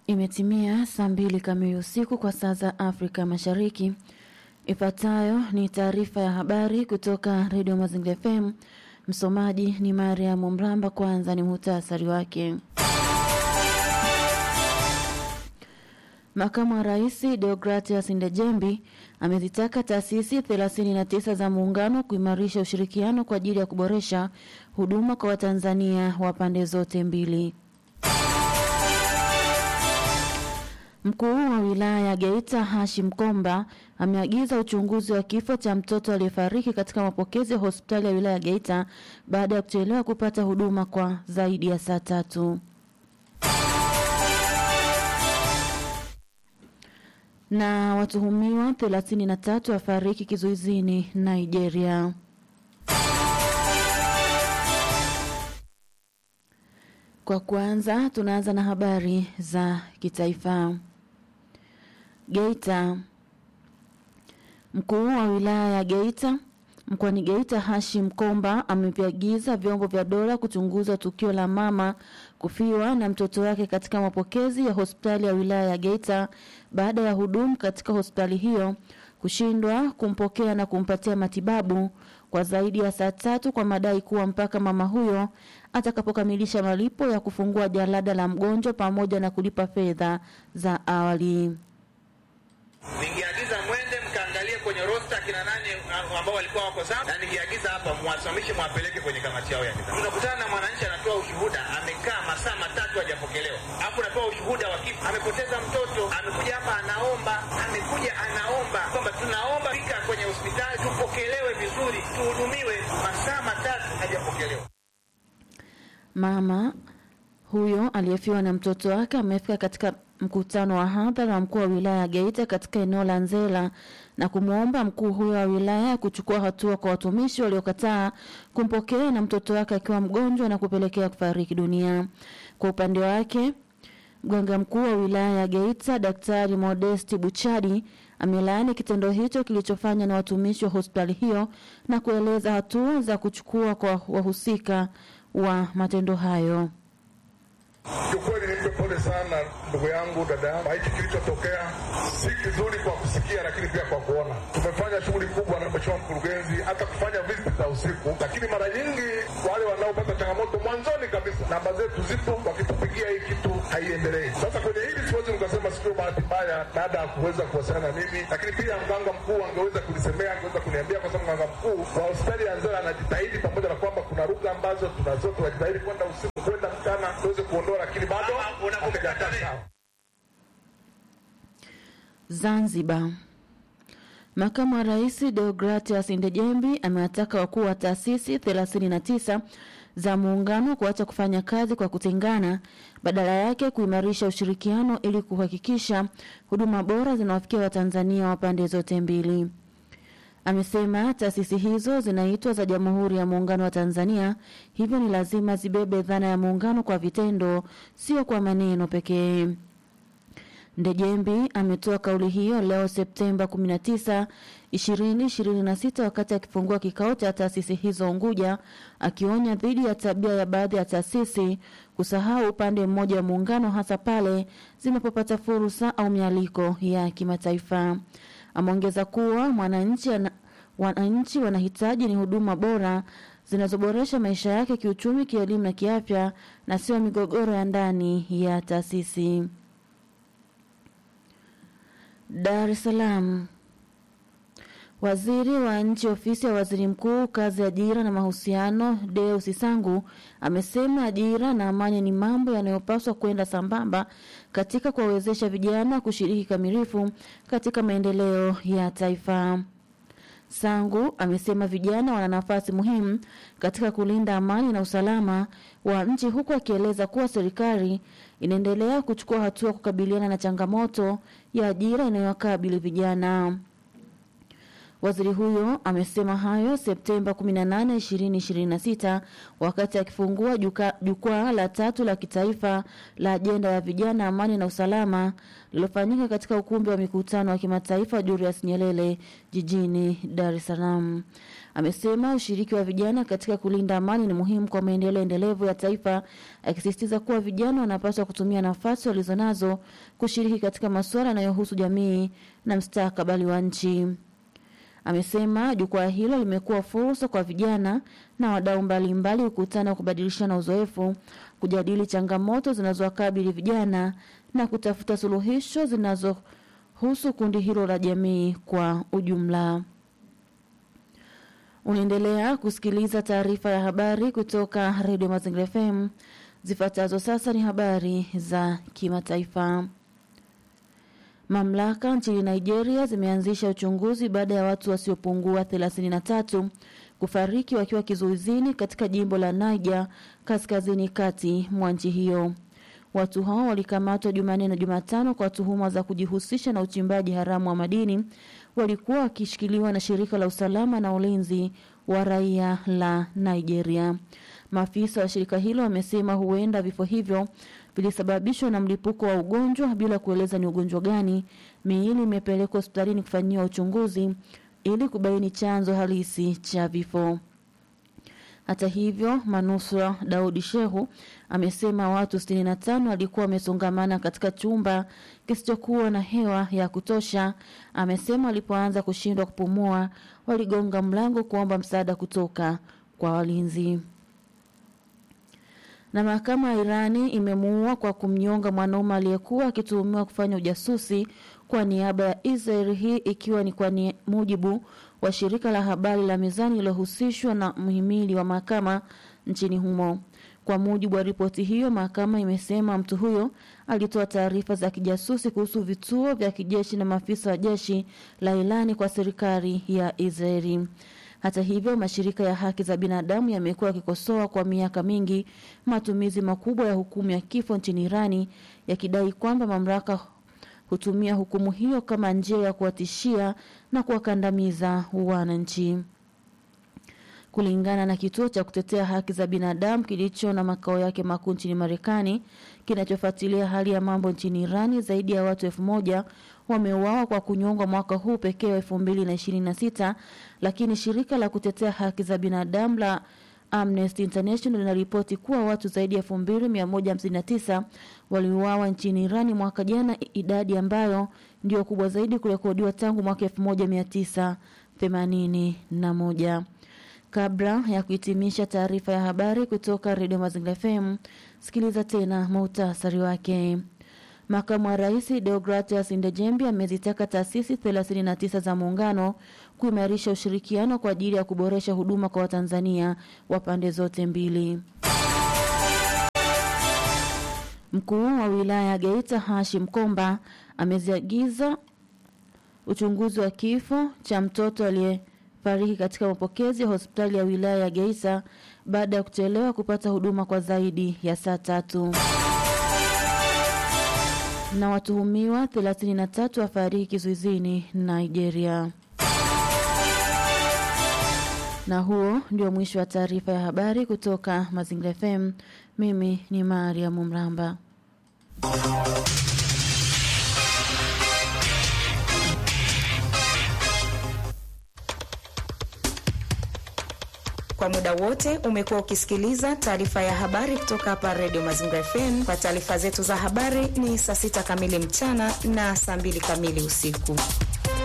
Imetimia saa mbili kamili usiku kwa saa za Afrika Mashariki. Ifuatayo ni taarifa ya habari kutoka Redio Mazingira FM. Msomaji ni Mariam Mramba. Kwanza ni muhtasari wake. Makamu wa Rais Deogratias Ndejembi amezitaka taasisi 39 za muungano kuimarisha ushirikiano kwa ajili ya kuboresha huduma kwa Watanzania wa pande zote mbili. Mkuu wa wilaya ya Geita Hashim Komba ameagiza uchunguzi wa kifo cha mtoto aliyefariki katika mapokezi ya hospitali ya wilaya ya Geita baada ya kuchelewa kupata huduma kwa zaidi ya saa tatu. Na watuhumiwa 33 wafariki kizuizini Nigeria. Kwa kwanza tunaanza na habari za kitaifa. Geita. Mkuu wa wilaya ya Geita mkoani Geita Hashim Komba ameviagiza vyombo vya dola kuchunguza tukio la mama kufiwa na mtoto wake katika mapokezi ya hospitali ya wilaya ya Geita baada ya hudumu katika hospitali hiyo kushindwa kumpokea na kumpatia matibabu kwa zaidi ya saa tatu kwa madai kuwa mpaka mama huyo atakapokamilisha malipo ya kufungua jalada la mgonjwa pamoja na kulipa fedha za awali. Ningeagiza mwende mkaangalie kwenye rosta kina nani ambao walikuwa wako sawa, na ningeagiza hapa mwasimamishe mwapeleke kwenye kamati yao ya nidhamu. Tunakutana na mwananchi anatoa ushuhuda, amekaa masaa matatu hajapokelewa, alafu natoa ushuhuda wa kifo, amepoteza mtoto, amekuja hapa anaomba, amekuja anaomba kwamba tunaomba fika kwenye hospitali tupokelewe vizuri, tuhudumiwe, masaa matatu hajapokelewa. Mama huyo aliyefiwa na mtoto wake amefika katika mkutano wa hadhara wa mkuu wa wilaya ya Geita katika eneo la Nzela na kumwomba mkuu huyo wa wilaya kuchukua hatua kwa watumishi waliokataa kumpokea na mtoto wake akiwa mgonjwa na kupelekea kufariki dunia. Kwa upande wake, mganga mkuu wa wilaya ya Geita Daktari Modesti Buchadi amelaani kitendo hicho kilichofanywa na watumishi wa hospitali hiyo na kueleza hatua za kuchukua kwa wahusika wa matendo hayo. Kiukweli nimpe pole sana ndugu yangu, dada yangu. Hiki kilichotokea si kizuri kwa kusikia, lakini pia kwa kuona. Tumefanya shughuli kubwa na mheshimiwa mkurugenzi, hata kufanya visit za usiku, lakini mara nyingi wale wanaopata changamoto mwanzoni kabisa, namba zetu zipo, wakitupigia hii kitu haiendelei. Sasa kwenye hili siwezi nikasema sikio bahati mbaya baada ya kuweza kuwasiliana na mimi, lakini pia mganga mkuu angeweza kunisemea, angeweza kuniambia, kwa sababu mganga mkuu wa hospitali ya Nzera anajitahidi, pamoja na kwamba kuna lugha ambazo tunazo, tunajitahidi kwenda usiku, kwenda mchana tuweze kuondoa lakini bado hakijakaa sawa. Zanzibar. Makamu wa Rais Deogratias Ndejembi amewataka wakuu wa taasisi 39 za muungano kuacha kufanya kazi kwa kutengana, badala yake kuimarisha ushirikiano ili kuhakikisha huduma bora zinawafikia Watanzania wa pande zote mbili. Amesema taasisi hizo zinaitwa za Jamhuri ya Muungano wa Tanzania, hivyo ni lazima zibebe dhana ya muungano kwa vitendo, sio kwa maneno pekee. Ndejembi ametoa kauli hiyo leo Septemba 19, 2026 wakati akifungua kikao cha taasisi hizo Unguja, akionya dhidi ya tabia ya baadhi ya taasisi kusahau upande mmoja wa muungano, hasa pale zinapopata fursa au mialiko ya kimataifa. Ameongeza kuwa mwananchi ana, wananchi wanahitaji ni huduma bora zinazoboresha maisha yake kiuchumi, kielimu na kiafya na sio migogoro ya ndani ya taasisi. Dar es Salaam. Waziri wa Nchi Ofisi ya Waziri Mkuu, Kazi, Ajira na Mahusiano, Deus Sangu amesema ajira na amani ni mambo yanayopaswa kwenda sambamba katika kuwawezesha vijana kushiriki kamilifu katika maendeleo ya taifa. Sangu amesema vijana wana nafasi muhimu katika kulinda amani na usalama wa nchi huku akieleza kuwa serikali inaendelea kuchukua hatua kukabiliana na changamoto ya ajira inayowakabili vijana. Waziri huyo amesema hayo Septemba 18, 2026 wakati akifungua jukwaa la tatu la kitaifa la ajenda ya vijana, amani na usalama lililofanyika katika ukumbi wa mikutano wa kimataifa Julius Nyerere jijini Dar es Salaam. Amesema ushiriki wa vijana katika kulinda amani ni muhimu kwa maendeleo endelevu ya taifa, akisisitiza kuwa vijana wanapaswa kutumia nafasi walizonazo kushiriki katika masuala yanayohusu jamii na mustakabali wa nchi. Amesema jukwaa hilo limekuwa fursa kwa vijana na wadau mbalimbali kukutana, kubadilishana uzoefu, kujadili changamoto zinazowakabili vijana na kutafuta suluhisho zinazohusu kundi hilo la jamii kwa ujumla. Unaendelea kusikiliza taarifa ya habari kutoka redio Mazingira FM. Zifuatazo sasa ni habari za kimataifa. Mamlaka nchini Nigeria zimeanzisha uchunguzi baada ya watu wasiopungua 33 kufariki wakiwa kizuizini katika jimbo la Niger kaskazini kati mwa nchi hiyo. Watu hao walikamatwa Jumanne na Jumatano kwa tuhuma za kujihusisha na uchimbaji haramu wa madini. Walikuwa wakishikiliwa na shirika la usalama na ulinzi wa raia la Nigeria. Maafisa wa shirika hilo wamesema huenda vifo hivyo vilisababishwa na mlipuko wa ugonjwa bila kueleza ni ugonjwa gani. Miili imepelekwa hospitalini kufanyiwa uchunguzi ili kubaini chanzo halisi cha vifo. Hata hivyo, manusura Daudi Shehu amesema watu 65 walikuwa wamesongamana katika chumba kisichokuwa na hewa ya kutosha. Amesema walipoanza kushindwa kupumua, waligonga mlango kuomba msaada kutoka kwa walinzi. Na mahakama ya Irani imemuua kwa kumnyonga mwanaume aliyekuwa akituhumiwa kufanya ujasusi kwa niaba ya Israel, hii ikiwa ni kwa ni mujibu wa shirika la habari la Mizani lililohusishwa na mhimili wa mahakama nchini humo. Kwa mujibu wa ripoti hiyo, mahakama imesema mtu huyo alitoa taarifa za kijasusi kuhusu vituo vya kijeshi na maafisa wa jeshi la Irani kwa serikali ya Israeli. Hata hivyo, mashirika ya haki za binadamu yamekuwa yakikosoa kwa miaka mingi matumizi makubwa ya hukumu ya kifo nchini Irani, yakidai kwamba mamlaka hutumia hukumu hiyo kama njia ya kuwatishia na kuwakandamiza wananchi. Kulingana na kituo cha kutetea haki za binadamu kilicho na makao yake makuu nchini Marekani kinachofuatilia hali ya mambo nchini Irani, zaidi ya watu elfu moja wameuawa kwa kunyongwa mwaka huu pekee wa elfu mbili na ishirini na sita, lakini shirika la kutetea haki za binadamu la Amnesty International linaripoti kuwa watu zaidi ya elfu mbili mia moja hamsini na tisa waliuawa nchini Irani mwaka jana, idadi ambayo ndio kubwa zaidi kurekodiwa tangu mwaka elfu moja mia tisa themanini na moja. Kabla ya kuhitimisha taarifa ya habari kutoka redio Mazingira FM, sikiliza tena muhtasari wake. Makamu wa Rais Deogratias Ndejembi amezitaka taasisi 39 za muungano kuimarisha ushirikiano kwa ajili ya kuboresha huduma kwa Watanzania wa pande zote mbili. Mkuu wa wilaya ya Geita Hashim Komba ameziagiza uchunguzi wa kifo cha mtoto aliyefariki katika mapokezi ya hospitali ya wilaya ya Geita baada ya kuchelewa kupata huduma kwa zaidi ya saa tatu na watuhumiwa 33 wafariki kizuizini Nigeria. Na huo ndio mwisho wa taarifa ya habari kutoka Mazingira FM. Mimi ni Mariam Mramba. Kwa muda wote umekuwa ukisikiliza taarifa ya habari kutoka hapa Radio Mazingira FM. Kwa taarifa zetu za habari ni saa sita kamili mchana na saa mbili kamili usiku.